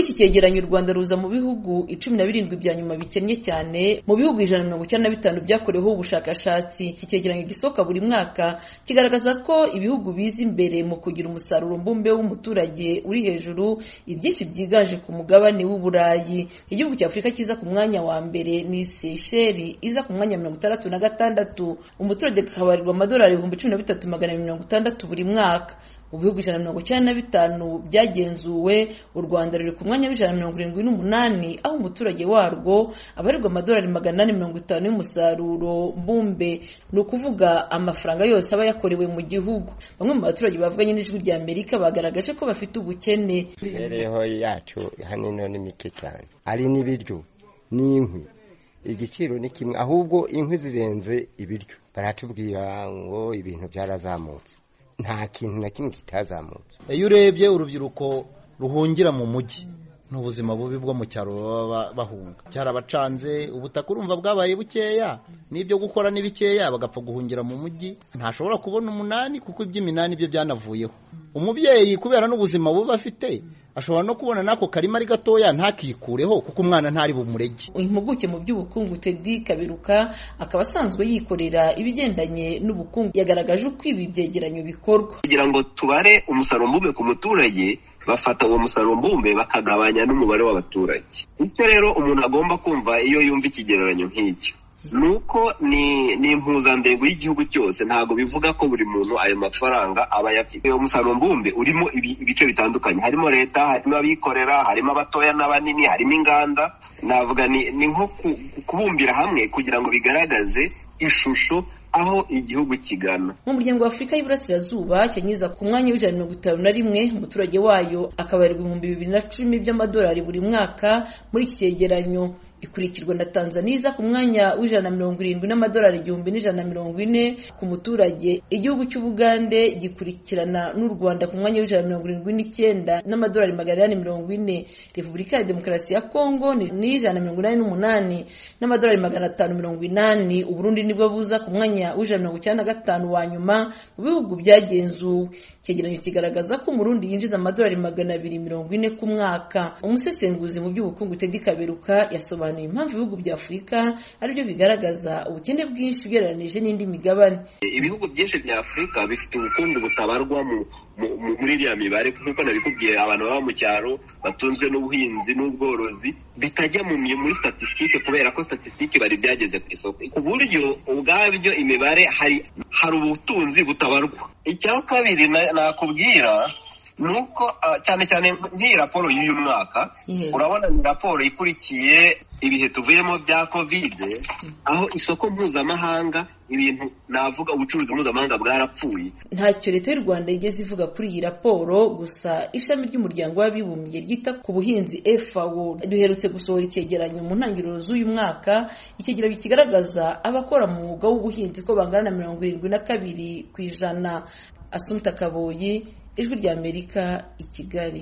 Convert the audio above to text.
cyegeranyo u rwanda ruza mu bihugu icumi na birindwi bya nyuma bikennye cyane mu bihugu ijana na mirongo icyenda na bitanu byakoreweho ubushakashatsi iki cyegeranyo gisohoka buri mwaka kigaragaza ko ibihugu biza imbere mu kugira umusaruro mbumbe w'umuturage uri hejuru ibyinshi byiganje ku mugabane w'uburayi igihugu cya afurika kiza ku mwanya wa mbere ni seycheli iza ku mwanya wa mirongo itandatu na gatandatu umuturage akabarirwa amadolari ibihumbi cumi na bitatu magana abiri mirongo itandatu buri mwaka mu bihugu ijana na mirongo icyenda na bitanu byagenzuwe u rwanda ruri ku mwanya w'ijana na mirongo irindwi n'umunani aho umuturage warwo abarirwa amadolari magana inani mirongo itanu y'umusaruro mbumbe ni ukuvuga amafaranga yose aba yakorewe mu gihugu bamwe mu baturage bavuganye n'ijwi rya amerika bagaragaje ko bafite ubukene imibereho yacu hanino ni mike cyane ari n'ibiryo n'inkwi igiciro ni kimwe ahubwo inkwi zirenze ibiryo baratubwira ngo ibintu byarazamutse nta kintu na kimwe kitazamutse iyo urebye urubyiruko ruhungira mu mujyi ni ubuzima bubi bwo mu cyaro baba bahunga cyarabacanze ubutaka urumva bwabaye bukeya n'ibyo gukora ni bikeya bagapfa guhungira mu mujyi ntashobora kubona umunani kuko iby'iminani byo byanavuyeho umubyeyi kubera n'ubuzima buba afite ashobora no kubona n'ako karima ari gatoya ntakikureho kuko impuguke ntari bumurege impuguke mu by'ubukungu tedi kaberuka akaba asanzwe yikorera ibigendanye n'ubukungu yagaragaje uko ibi byegeranyo bikorwa kugira ngo tubare umusaruro mbumbe ku muturage bafata uwo musaruro mbumbe bakagabanya n'umubare w'abaturage icyo rero umuntu agomba kumva iyo yumva ikigereranyo nk'icyo ni uko ni impuzandengo y'igihugu cyose ntabwo bivuga ko buri muntu ayo mafaranga aba ayafite uwo musaruro mbumbe urimo ibice bitandukanye harimo leta harimo abikorera harimo abatoya n'abanini harimo inganda navuga ni nko kubumbira hamwe kugira ngo bigaragaze ishusho aho igihugu kigana nk'umuryango wa afurika y'iburasirazuba cyangiza ku mwanya w'ijana mirongo itanu na rimwe umuturage wayo akabarirwa ibihumbi bibiri na cumi by'amadolari buri mwaka muri iki cyegeranyo ikurikirwa na tanzania iza ku mwanya w'ijana na mirongo irindwi n'amadolari igihumbi n'ijana na mirongo ine ku muturage igihugu cy'ubugande gikurikirana n'u rwanda ku mwanya w'ijana na mirongo irindwi n'icyenda n'amadolari magana inani mirongo ine repubulika ya demokarasi ya kongo ni ijana na mirongo inani n'umunani n'amadolari magana atanu mirongo inani uburundi nibwo buza ku mwanya w'ijana na mirongo icyenda na gatanu wa nyuma mu bihugu byagenzuwe icyegeranyo kigaragaza ko umurundi yinjiza amadolari magana abiri mirongo ine ku mwaka umusesenguzi mu by'ubukungu tedi kaberuka yasobanuye impamvu ibihugu bya afurika aribyo bigaragaza ubukene bwinshi ugereranije n'indi migabane ibihugu byinshi bya afurika bifite ubukungu butabarwa muri iriya mibare nk'uko nabikubwiye abantu baba mu cyaro batunzwe n'ubuhinzi n'ubworozi bitajya muri statisitike kubera ko statisitike bari byageze ku isoko ku buryo ubwabyo imibare hari ubutunzi butabarwa icya kabiri nakubwira nuko cyane cyane nk'iyi raporo y'uyu mwaka urabona ni raporo ikurikiye ibihe tuvuyemo bya kovide aho isoko mpuzamahanga ibintu navuga ubucuruzi mpuzamahanga bwarapfuye ntacyo leta y'u rwanda igeze ivuga kuri iyi raporo gusa ishami ry'umuryango w'abibumbye ryita ku buhinzi efawo duherutse gusohora icyegeranyo mu ntangiriro z'uyu mwaka icyegeranyo kigaragaza abakora mu mwuga w'ubuhinzi ko bangana na mirongo irindwi na kabiri ku ijana asumta kaboyi ijwi ry'amerika i kigali